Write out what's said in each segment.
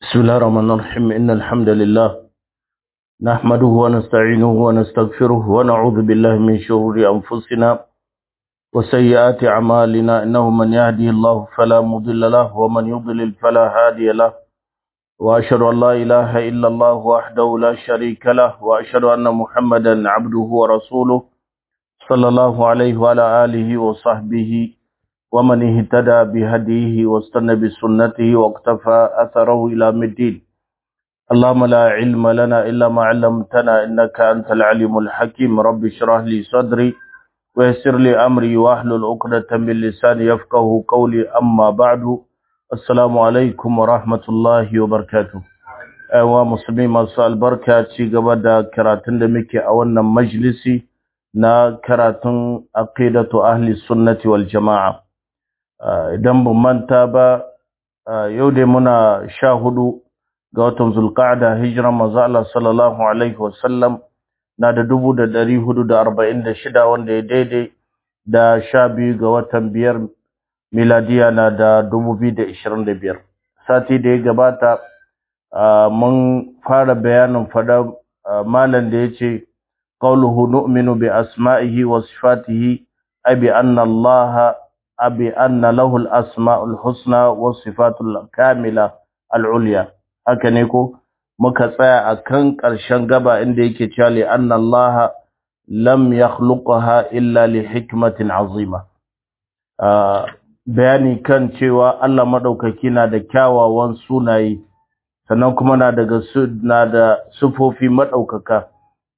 بسم الله الرحمن الرحيم إن الحمد لله نحمده ونستعينه ونستغفره ونعوذ بالله من شرور أنفسنا وسيئات أعمالنا إنه من يهدي الله فلا مضل له ومن يضلل فلا هادي له وأشهد أن لا إله إلا الله وحده لا شريك له وأشهد أن محمدا عبده ورسوله صلى الله عليه وعلى آله وصحبه ومن اهتدى بهديه واستنى بسنته واقتفى أثره إلى مدين اللهم لا علم لنا إلا ما علمتنا إنك أنت العليم الحكيم رب اشرح لي صدري ويسر لي أمري واحلل عقدة من لساني يفقه قولي أما بعد السلام عليكم ورحمة الله وبركاته أيها مسلمين masu albarka ci gaba da karatun da muke a wannan majlisi na karatun aqidatu ahli sunnati wal jama'a idan ban manta ba yau dai muna sha hudu ga watan zulqa'da hijiran manzo Allah sallallahu alaihi wasallam na da dubu da dari hudu da arba'in da shida wanda ya daidai da sha biyu ga watan biyar miladiya na da dubu biyu da ishirin da biyar sati da ya gabata mun fara bayanin fada malam da ya ce qawluhu nu'minu bi asma'ihi wa sifatihi abi anna allaha abi anna lahu al-asma'ul husna was sifatul kamila al-ulya haka ne ko muka tsaya akan ƙarshen gaba inda yake cewa li anna Allah lam yakhluqaha illa li hikmatin azima bayani kan cewa Allah madaukaki na da kyawawan sunaye sannan kuma na daga na da sufofi madaukaka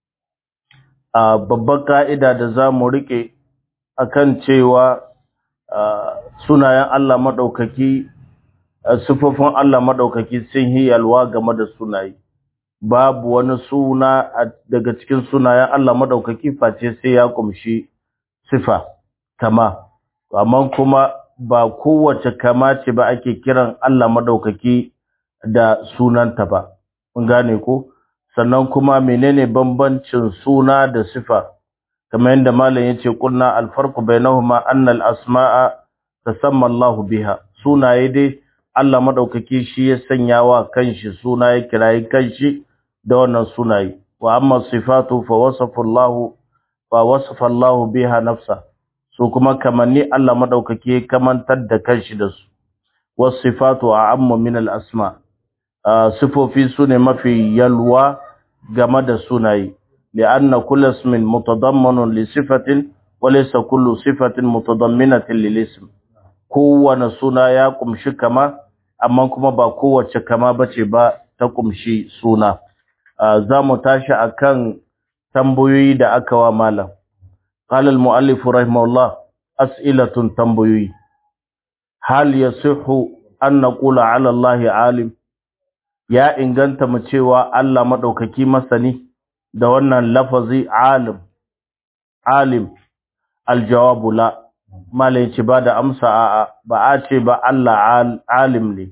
a babbar ka'ida da zamu rike akan cewa sunayen Allah maɗaukaki sufofin Allah maɗaukaki sun yi yalwa game da sunaye babu wani suna daga cikin sunayen Allah maɗaukaki face sai ya kumshi sifa kama amma kuma ba kowace kama ce ba ake kiran Allah maɗaukaki da sunanta ba mun gane ko sannan kuma menene bambancin suna da sifa kamar yadda malam yace kunna alfarqu bainahuma anna alasmaa tasamma Allah biha sunaye dai Allah madaukaki shi ya sanya wa kanshi suna ya kirayi kanshi da wannan sunaye wa amma sifatu fa wasafa Allah fa wasafa Allah biha nafsa su kuma kamanni Allah madaukaki kamantar da kanshi da su wasifatu a'ammu min alasma sifofi sune mafi yalwa game da sunaye لأن كل اسم متضمن لصفة وليس كل صفة متضمنة للاسم kowane suna ya kumshi kama amma kuma ba kowace kama bace ba ta kumshi suna za mu tashi akan tambayoyi da aka wa malam qala al-muallif rahimahullah as'ilatun tambayoyi hal yasihu an naqula ala allahi alim ya inganta mu cewa Allah madaukaki masani da wannan lafazi alim alim aljawabu la malai ce ba da amsa a ba a ce ba Allah alim ne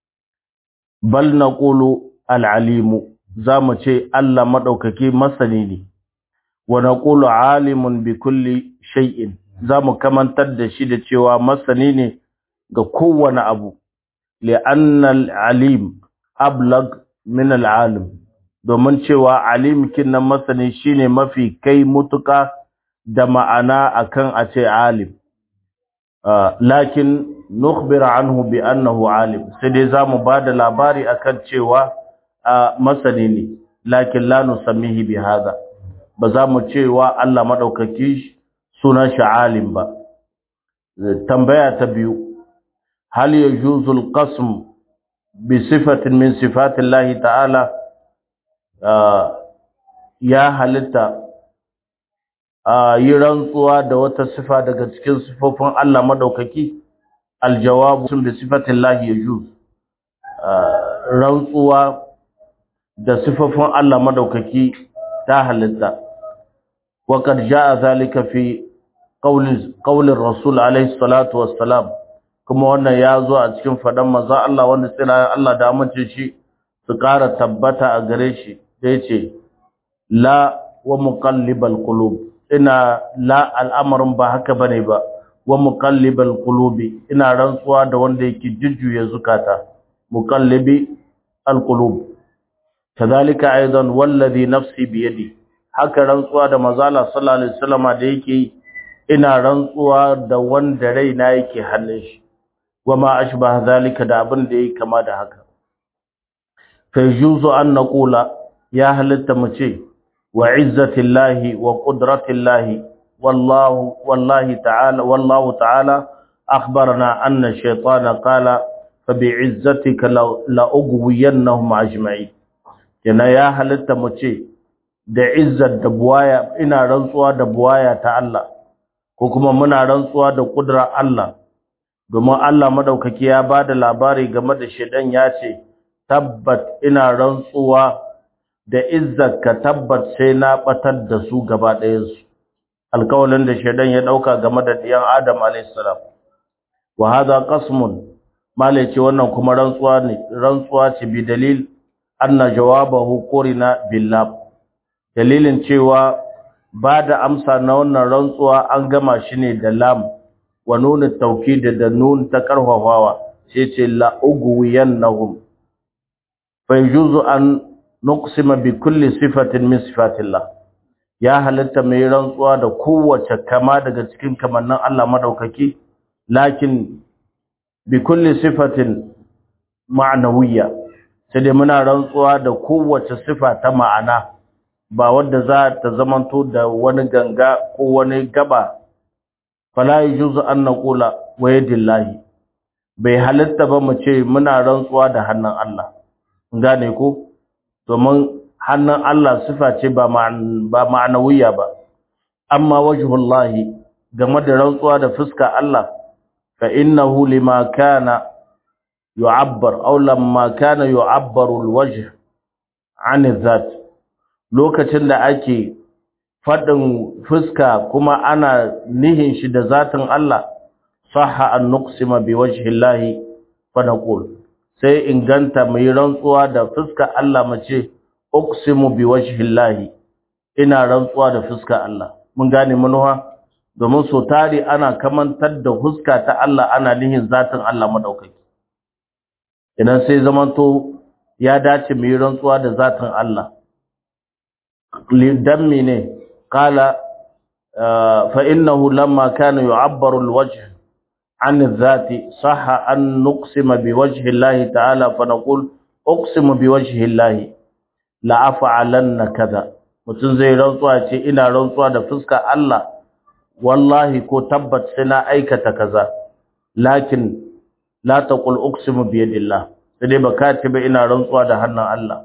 bal naqulu alalimu zamu ce Allah madaukaki masani ne wa naqulu alimun bi kulli shay'in zamu kamantar da shi da cewa masani ne ga kowane abu li'anna alalim ablag min alalim domin cewa alimkin nan masani shine mafi kai mutuka da ma'ana akan a ce alim lakin nukhbira anhu bi annahu alim sai dai zamu bada labari akan cewa masani ne lakin la nusammihi bi hada ba za mu cewa Allah madaukaki sunan shi alim ba tambaya ta biyu hal yajuzu al-qasm bi sifatin min sifati Allah ta'ala ya halitta yi rantsuwa da wata sifa daga cikin sifofin Allah madaukaki aljawabu sun bi sifatin lahi yajuz rantsuwa da sifofin Allah madaukaki ta halitta wa qad jaa zalika fi qawli qawli rasul alayhi salatu wassalam kuma wannan ya zo a cikin fadan manzo Allah wanda tsira Allah da amince shi su ƙara tabbata a gare shi da yace la wa muqallibal qulub ina la al'amarin ba haka bane ba wa muqallibal qulubi ina rantsuwa da wanda yake jujjuya zukata muqallibi alqulub kadhalika aidan wallazi nafsi biyadi haka rantsuwa da manzala sallallahu alaihi wasallama da yake ina rantsuwa da wanda raina yake hannun shi wama ashbaha zalika da abin da yake kama da haka fa yuzu an naqula ya halitta mu ce wa izzatillahi wa qudratillahi wallahu wallahi ta'ala wallahu ta'ala akhbarana anna shaytana qala fa bi'izzatika la ugwiyannahum ajma'in yana ya halitta mu ce da izzar da buwaya ina rantsuwa da buwaya ta Allah ko kuma muna rantsuwa da kudrar Allah domin Allah madaukaki ya bada labari game da shedan ya ce tabbat ina rantsuwa da izzarka tabbat sai na batar da su gaba ɗayansu alkawalin da shedan ya dauka game da diyan Adam alayhis salam wa hadha qasmun male ce wannan kuma rantsuwa ne rantsuwa ce bi dalil anna jawabahu qurina billah dalilin cewa ba da amsa na wannan rantsuwa an gama shi ne da lam wa nuna taukidi da nun ta karfafawa sai ce la ugwiyannahum fa yujuzu an nuqsima bi kulli sifatin min sifatillah ya halatta mai rantsuwa da kowace kama daga cikin kamannin Allah madaukaki lakin bi kulli sifatin ma'nawiyya sai dai muna rantsuwa da kowace sifa ta ma'ana ba wadda za ta zamanto da wani ganga ko wani gaba fala yujuzu an naqula wa yadillahi bai halitta ba mu ce muna rantsuwa da hannun Allah gane ko domin hannun Allah sifa ce ba ba ma'anawiya ba amma wajhullahi game da rantsuwa da fuska Allah fa innahu lima kana yu'abbar aw lamma kana yu'abbaru alwajh 'an adh lokacin da ake faɗin fuska kuma ana nihin shi da zatin Allah sahha an nuqsima bi wajhillahi fa naqul sai inganta mai rantsuwa da fuska Allah mace uqsimu bi wajhillahi ina rantsuwa da fuska Allah mun gane manuwa domin so tari ana kamantar da fuska ta Allah ana nihin zatin Allah madaukaki idan sai zamanto ya dace mai rantsuwa da zatin Allah للدم نه قال فإنه لما كان يعبر الوجه عن الذات صح أن نقسم بوجه الله تعالى فنقول أقسم بوجه الله لأفعلن كذا mutum zai rantsuwa ce ina rantsuwa da fuska Allah wallahi ko tabbat sai na aikata kaza lakin la taqul uqsimu bi yadillah sai dai baka ce ba ina rantsuwa da hannun Allah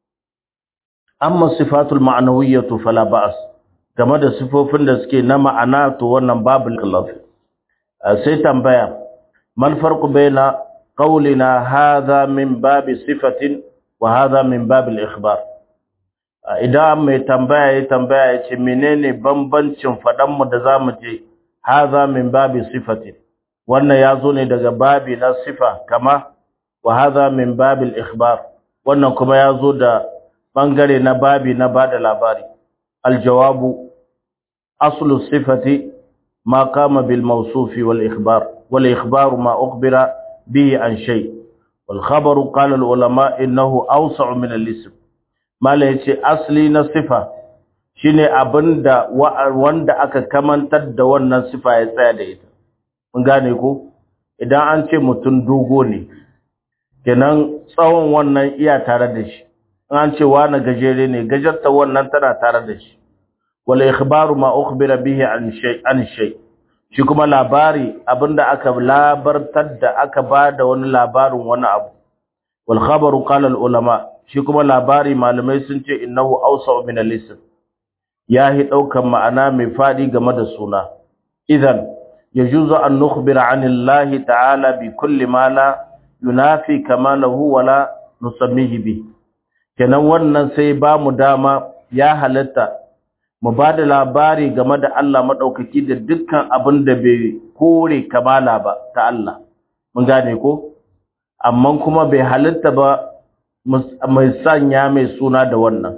amma sifatul ma'anawiyyatu fala ba'as game da sifofin da suke na ma'ana to wannan babu lafi sai tambaya mal farqu baina qawlina hadha min babi sifatin wa hadha min babil ikhbar idan mai tambaya ya tambaya ya ce menene bambancin fadan mu da zamu je hadha min babi sifatin wannan yazo ne daga babi na sifa kama wa hadha min babil ikhbar wannan kuma yazo da bangare na babi na bada labari aljawabu aslu sifati ma kama bil mawsufi wal ikhbar wal ikhbaru ma ukhbira bihi an shay wal khabaru qala al ulama innahu awsa'u min al ism mala yace asli na sifa shine abinda wanda aka kamantar da wannan sifa ya tsaya da ita mun gane ko idan an ce mutun dogo ne kenan tsawon wannan iya tare da shi an ce wani gajere ne gajarta wannan tana tare da shi wal ikhbaru ma ukhbira bihi an shay an shay shi kuma labari abinda aka labartar da aka bada wani labarin wani abu wal khabaru qala al ulama shi kuma labari malamai sun ce innahu awsa min al ism yahi daukan ma'ana mai fadi game da suna idan yajuzu an nukhbira an Allah ta'ala bi kulli ma la yunafi kamalahu wala nusammihi bihi kenan wannan sai ba mu dama ya halatta mu ba da labari game da Allah maɗaukaki da dukkan abin da bai kore kamala ba ta Allah mun gane ko amma kuma bai halatta ba mai sanya mai suna da wannan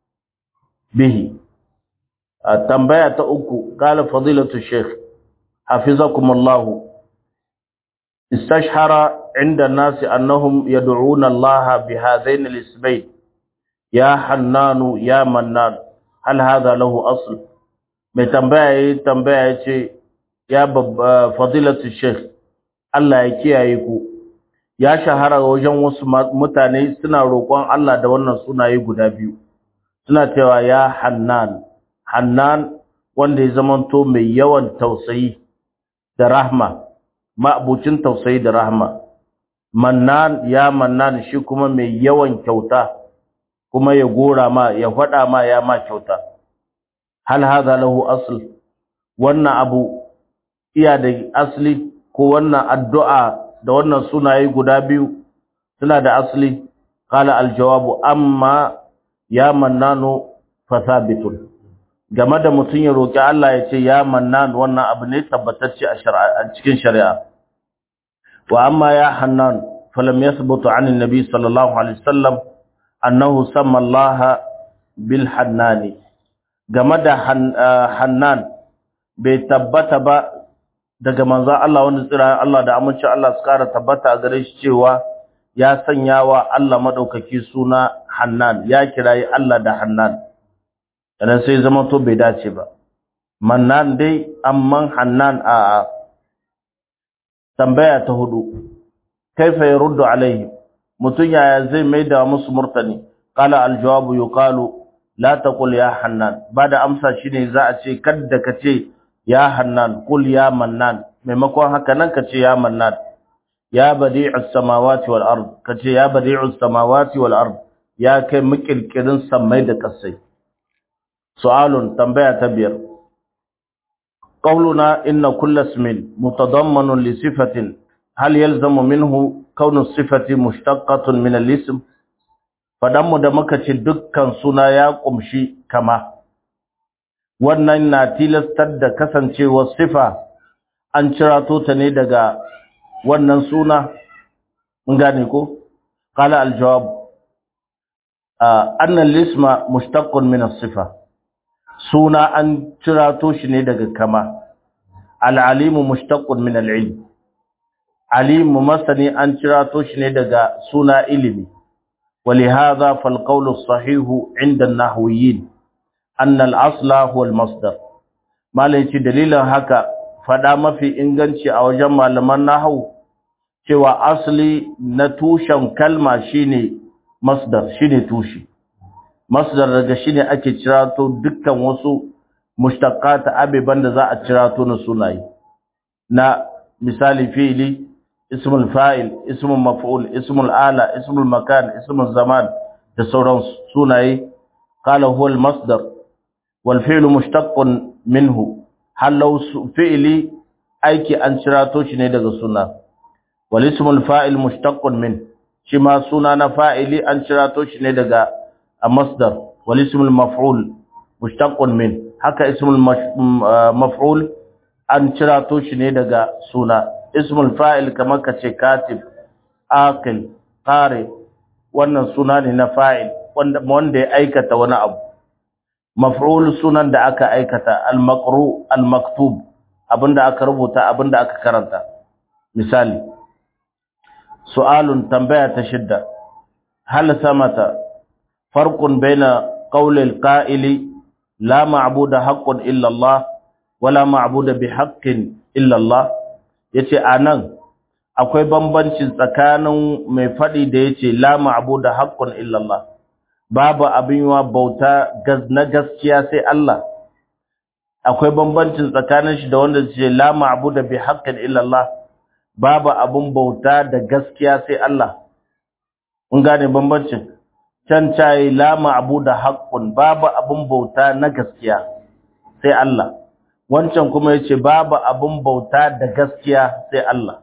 bihi a tambaya ta uku qala fadilatu sheikh hafizakumullah istashhara inda nasi annahum yad'una Allah bi hadain al-ismayn ya hannanu ya mannan hal hadha lahu asl mai tambaya yayi tambaya yace ya fadilatu sheikh Allah ya kiyaye ku ya shahara wajen wasu mutane suna roƙon Allah da wannan sunaye guda biyu suna cewa ya hannan hannan wanda ya zamanto mai yawan tausayi da rahma ma'abucin tausayi da rahma mannan ya mannan shi kuma mai yawan kyauta kuma ya gora ma ya faɗa ma ya ma kyauta hal hadha lahu asl wannan abu iya da asli ko wannan addu'a da wannan sunaye guda biyu suna da asli qala aljawabu amma ya mannanu fasabitun game da mutum ya roki Allah ya ce ya mannan wannan abu ne tabbatacce a shari'a cikin shari'a wa amma ya hannan falam yathbutu an annabi sallallahu alaihi wasallam annahu samma Allah bil hannani game da hannan bai tabbata ba daga manzon Allah wanda tsira Allah da amince Allah su kara tabbata a gare shi cewa ya sanya wa Allah madaukaki suna Hannan ya kirayi Allah da Hannan dan sai zama to bai dace ba Mannan dai amman Hannan a tambaya ta hudu kaifa yaruddu alaihi mutun yaya zai maida musu murtani qala aljawabu yuqalu la taqul ya Hannan bada amsa shine za a ce kadda ka ce ya hannan kul ya mannan maimakon haka nan kace ya mannan ya badi'us samawati wal ard kace ya badi'us samawati wal ard ya kai mukirkirin samai da kasai su'alun tambaya ta biyar qawluna inna kulla ismin mutadammanun li sifatin hal yalzamu minhu kaunu sifati mushtaqqatun min al-ism fadanmu da muka ce dukkan suna ya kumshi kama wannan na tilastar da kasancewar sifa an cirato ta ne daga wannan suna mun gane ko qala aljawab anna al-isma mushtaqqun min as-sifa suna an cirato shi ne daga kama al-alimu mushtaqqun min al-ilm alimu masani an cirato shi ne daga suna ilimi ولهذا فالقول الصحيح عند النحويين أن الأصل هو المصدر ما ليش دليل هكا فدا mafi inganci a wajen malaman nahwu cewa asli na tushen kalma shine masdar shine tushi masdar daga shine ake cirato dukkan wasu mushtaqat abiban da za a cirato na sunaye na misali fi'li ismul fa'il ismul maf'ul ismul ala ismul makan ismul zaman da sauran sunaye qala huwa al masdar wal fi'lu mushtaqqun minhu halau fi'li aiki an cirato shi ne daga suna wal ismul fa'il mushtaqqun min shi ma suna na fa'ili an cirato shi ne daga masdar wal ismul maf'ul mushtaqqun min haka ismul maf'ul an cirato shi ne daga suna ismul fa'il kamar kace katib aqil qari wannan suna ne na fa'il wanda wanda ya aikata wani abu maf'ul sunan da aka aikata al-maqru al-maktub abinda aka rubuta abinda aka karanta misali su'alun tambaya ta shidda hal samata farqun baina qawli al-qa'ili la ma'budu haqqun illa Allah wala ma'budu bihaqqin illa Allah yace anan akwai bambanci tsakanin mai fadi da yace la ma'budu haqqun illa Allah babu abin wa bauta na gaskiya sai Allah akwai bambancin tsakanin shi da wanda ce la ma'budu bi haqqin illa Allah babu abin bauta da gaskiya sai Allah kun gane bambancin can cayi la ma'budu haqqun babu abin bauta na gaskiya sai Allah wancan kuma yace babu abin bauta da gaskiya sai Allah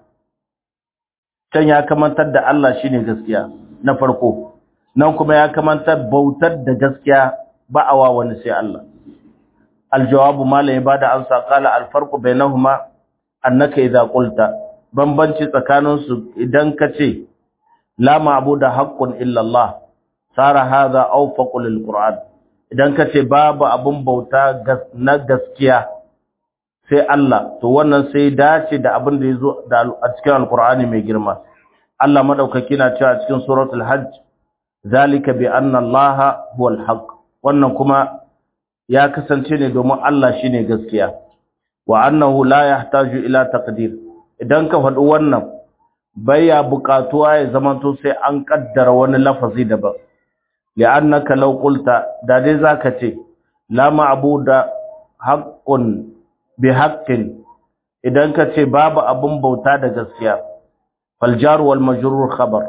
can ya kamantar da Allah shine gaskiya na farko nan kuma ya kamanta bautar da gaskiya ba a wa wani sai Allah aljawabu malai ba da amsa qala alfarqu bainahuma annaka idza qulta bambanci tsakanin su idan kace la ma'budu haqqun illa Allah sara hadha awfaqu lilqur'an idan kace babu abun bauta na gaskiya sai Allah to wannan sai dace da abin da yazo a cikin alqur'ani mai girma Allah madaukaki na cewa cikin suratul hajj zalika bi anna allaha huwal haqq wannan kuma ya kasance ne domin Allah shine gaskiya wa annahu la yahtaju ila taqdir idan ka faɗi wannan baya buƙatuwa ya zamanto sai an kaddara wani lafazi daban li'annaka law qulta da dai zaka ce la ma'buda haqqun bi haqqin idan ka ce babu abun bauta da gaskiya fal jar wal majrur khabar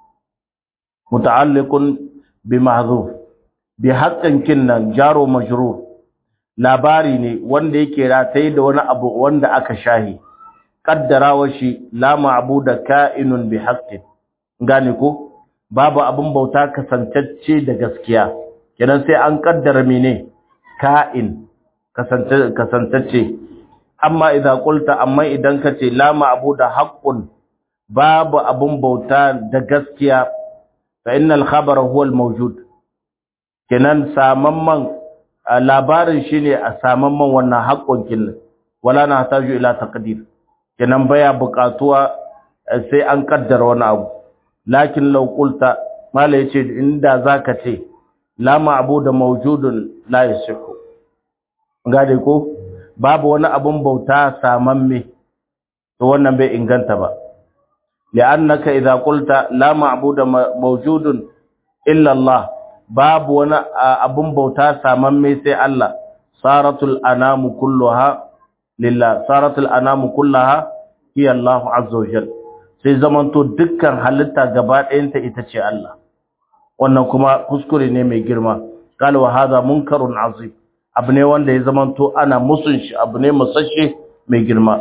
muta'alliqun bi mahzuf bi haqqin kinnan jaro majrur labari ne wanda yake rataye da wani abu wanda aka shahi kaddarawa shi la ma'buda ka'inun bi haqqin gane ko babu abun bauta kasantacce da gaskiya kenan sai an kaddara mene ka'in kasantacce amma idza qulta amma idan kace la ma'buda haqqun babu abun bauta da gaskiya fa innal khabara huwa al mawjud kenan samamman labarin shine a samamman wannan haƙƙon kin wala na hataju ila taqdir kenan baya buƙatuwa sai an kaddara wani abu lakin law qulta mala yace inda zaka ce la ma'budu mawjudun la yasihu gade ko babu wani abun bauta samamme to wannan bai inganta ba li'annaka idza qulta la ma'budu mawjudun illa Allah babu wani abun bauta samamme sai Allah saratul anamu kulluha lillah saratul anamu kullaha hiya Allah azza wajal sai zamanto dukkan halitta gaba ɗayanta ita ce Allah wannan kuma kuskure ne mai girma qala wa hadha munkarun azim abu ne wanda ya zamanto ana musun shi abu ne musashe mai girma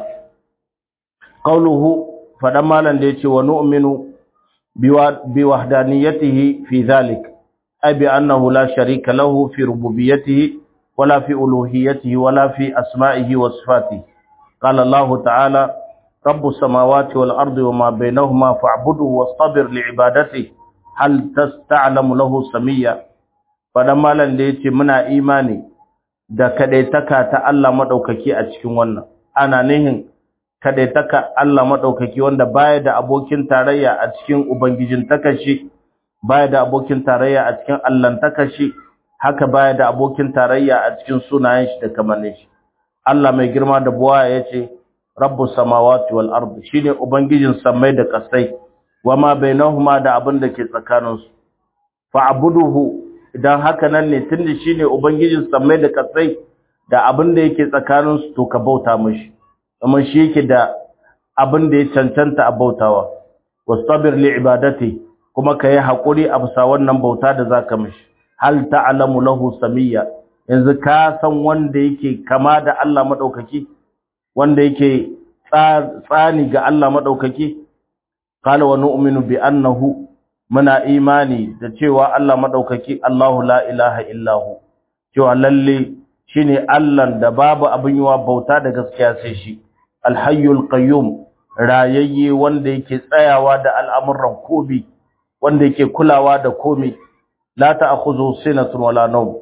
qauluhu fadan malan da yace wa nu'minu bi wahdaniyatihi fi dhalik أي بأنه لا شريك له في ربوبيته ولا في ألوهيته ولا في أسمائه وصفاته قال الله تعالى رب السماوات والأرض وما بينهما فاعبده واصطبر لعبادته هل تستعلم له سميا فلما لن ليتي منا إيماني da kadaitaka ta Allah madaukaki a cikin wannan ana nihin kadaitaka Allah madaukaki wanda baya da abokin tarayya a cikin ubangijin takashi baya da abokin tarayya a cikin allantaka shi haka baya da abokin tarayya a cikin sunayen shi da kamannin shi Allah mai girma da buwa yace rabbus samawati wal ardi shine ubangijin samai da kasai wama bainahuma da abin da ke tsakanin su fa'buduhu idan haka nan ne tunda shine ubangijin samai da kasai da abin da yake tsakanin su to ka bauta mishi kuma shi yake da abin da ya cancanta a bautawa wastabir li ibadati kuma ka yi haƙuri a bisa wannan bauta da za ka mishi hal ta'alamu lahu samiyya yanzu ka san wanda yake kama da Allah maɗaukaki wanda yake tsani ga Allah maɗaukaki qala wa nu'minu bi annahu muna imani da cewa Allah maɗaukaki Allahu la ilaha illahu cewa lalle shine Allah da babu abin yiwa bauta da gaskiya sai shi alhayyul qayyum rayayye wanda yake tsayawa da al'amuran kobi wanda yake kulawa da komai la ta'khudhu sinatun wala nawm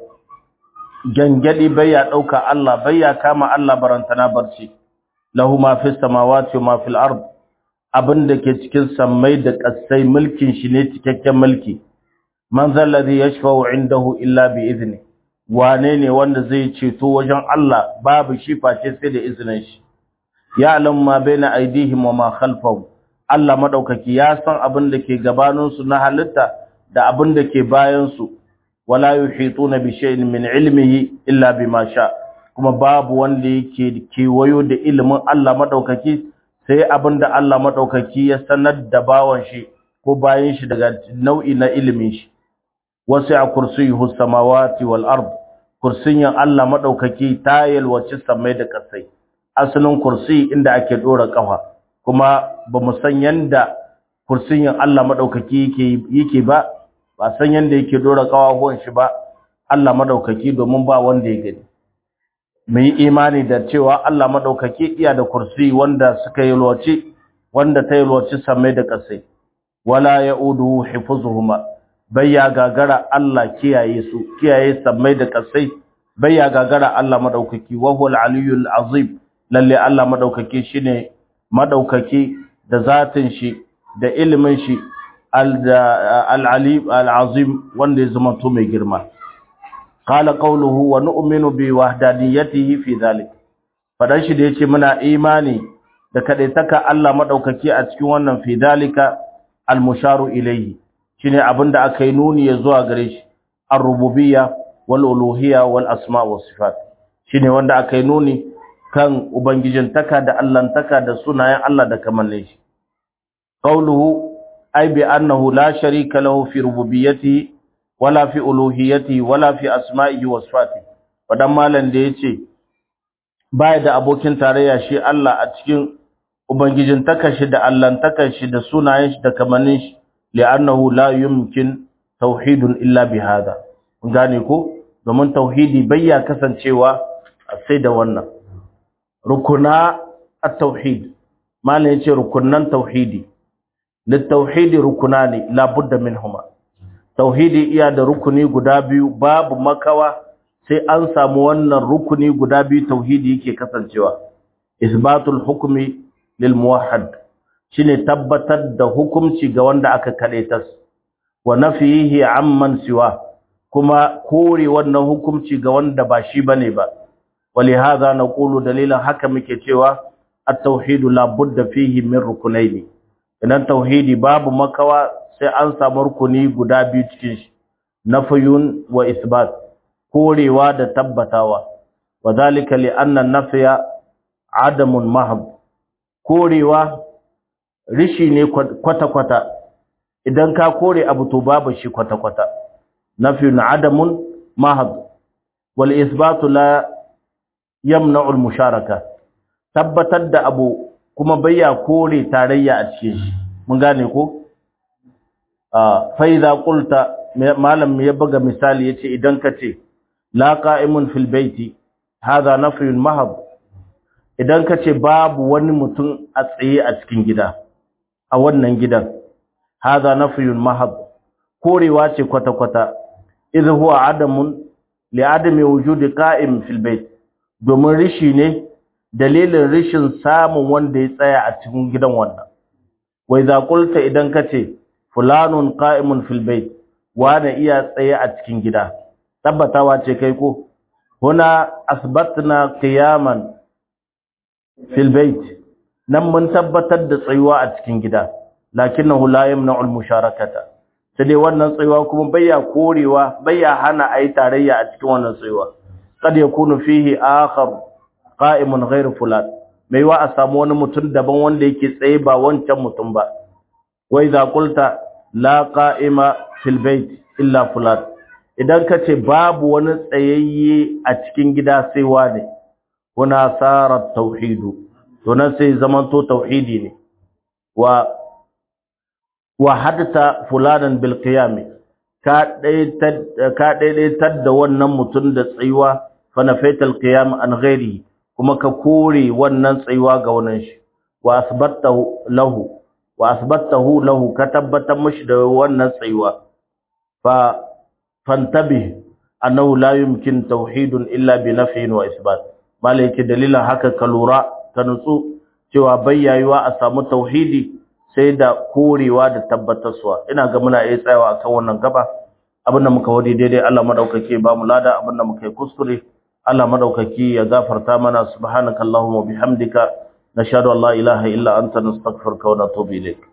gangadi baya dauka Allah baya kama Allah barantana barci lahu ma fis samawati wa ma fil ard abinda ke cikin sammai da kasai mulkin shi ne cikakken mulki man zal ladhi yashfa'u indahu illa bi idni wane ne wanda zai ceto wajen Allah babu shi face sai da izinin shi ya'lam ma baina aydihim wa ma khalfahum Allah maɗaukaki ya san abin da ke gabaninsu na halitta da abin da ke bayansu, wala yuhituna bi shay'in min ilmihi illa bima sha kuma babu wanda yake kewayo da ilimin Allah maɗaukaki sai abin da Allah maɗaukaki ya sanar da bawan shi ko bayan shi daga nau'i na ilimin shi wasu a kursiyuhu samawati wal ard kursiyin Allah maɗaukaki ta yalwaci samai da ƙasai asalin kursi inda ake ɗora ƙafa kuma ba mu san yanda kursiyin Allah madaukaki yake yake ba ba san yanda yake dora kawahuwan shi ba Allah madaukaki domin ba wanda ya gani mu yi imani da cewa Allah madaukaki iya da kursi wanda suka yi loci wanda ta yi loci samai da kasai wala yaudu hifuzuhuma bayya gagara Allah kiyaye su kiyaye samai da kasai bayya gagara Allah madaukaki wa huwal aliyyul azim lalle Allah madaukaki shine madaukaki da zatin shi da ilimin shi al-alim al-azim wanda ya zama to mai girma qala qawluhu wa nu'minu bi wahdaniyatihi fi dhalik fadan shi da yace muna imani da kadaitaka Allah madaukaki a cikin wannan fi dhalika al-musharu ilayhi shine abinda aka yi nuni ya zuwa gare shi ar-rububiyya wal uluhiyya wal asma' was sifat shine wanda aka yi nuni kan ubangijin taka da allantaka da sunayen Allah da kamannin shi qawluhu ay bi annahu la sharika lahu fi rububiyyatihi wala fi uluhiyyatihi wala fi asma'ihi wa sifatihi wadan malan da yace baya da abokin tarayya shi Allah a cikin ubangijin taka shi da allantaka shi da sunayen shi da kamannin shi li'annahu la yumkin tauhidun illa bi hada gane ko domin tauhidi bayya kasancewa sai da wannan rukuna at-tauhid malan yace rukunan tauhidi litauhidi rukunani la budda minhuma tauhidi iya da rukuni guda biyu babu makawa sai an samu wannan rukuni guda biyu tauhidi yake kasancewa isbatul hukmi lil muwahhid shine tabbatar da hukunci ga wanda aka kadaitas wa nafihi amman siwa kuma kore wannan hukunci ga wanda ba shi bane ba ولهذا نقول دليلا haka muke cewa at-tauhid la budda fihi min rukunaini idan tauhidi babu makawa sai an samu rukuni guda biyu cikin shi nafyun wa isbat korewa da tabbatawa wadhalika li anna an-nafya adamun mahab korewa rishi ne kwata kwata idan ka kore abu to babu shi kwata kwata nafyun adamun mahab wal isbatu la yamna'u al-musharaka tabbatar da abu kuma bayya kore tarayya a cikin shi mun gane ko fa idza qulta malam ya buga misali yace idan kace la qa'imun fil baiti hadha nafyun mahab idan kace babu wani mutum a tsaye a cikin gida a wannan gidan hadha nafyun mahab korewa ce kwata kwata idh huwa adamun li adami wujudi qa'im fil bait domin rishi ne dalilin rishin samun wanda ya tsaya a cikin gidan wannan wai za kulta idan ka ce fulanun qa'imun fil bait wani iya tsaye a cikin gida tabbatawa ce kai ko huna asbatna qiyaman fil bait nan mun tabbatar da tsayuwa a cikin gida lakinnahu la yamna'u al musharakata sai dai wannan tsayuwa kuma bayya korewa bayya hana ayi tarayya a cikin wannan tsayuwa kad yakunu fihi akhar qa'imun ghayr fulan mai wa a samu wani mutum daban wanda yake tsaye ba wancan mutum ba wa idza qulta la qa'ima fil bayt illa fulan idan kace babu wani tsayayye a cikin gida sai wane kuna sarat tauhidu to nan sai zamanto tauhidi ne wa wa hadta fulanan bil qiyam ka daidaitar da wannan mutum da tsayuwa fanafaital qiyam an ghairi kuma ka kore wannan tsayuwa ga wannan shi wa asbattahu lahu wa asbattahu lahu ka tabbatar mishi da wannan tsayuwa fa fantabi annahu la yumkin tauhidun illa bi nafyin wa isbat malaki dalilan haka ka lura ka nutsu cewa bayyayuwa a samu tauhidi sai da korewa da tabbatarwa ina ga muna iya tsayawa akan wannan gaba abinda muka wadi daidai Allah madaukake ba mu lada abinda muka yi kuskure Allah madaukaki ya gafarta mana subhanakallahumma bihamdika nashhadu an la ilaha illa anta nastaghfiruka wa natubu ilayk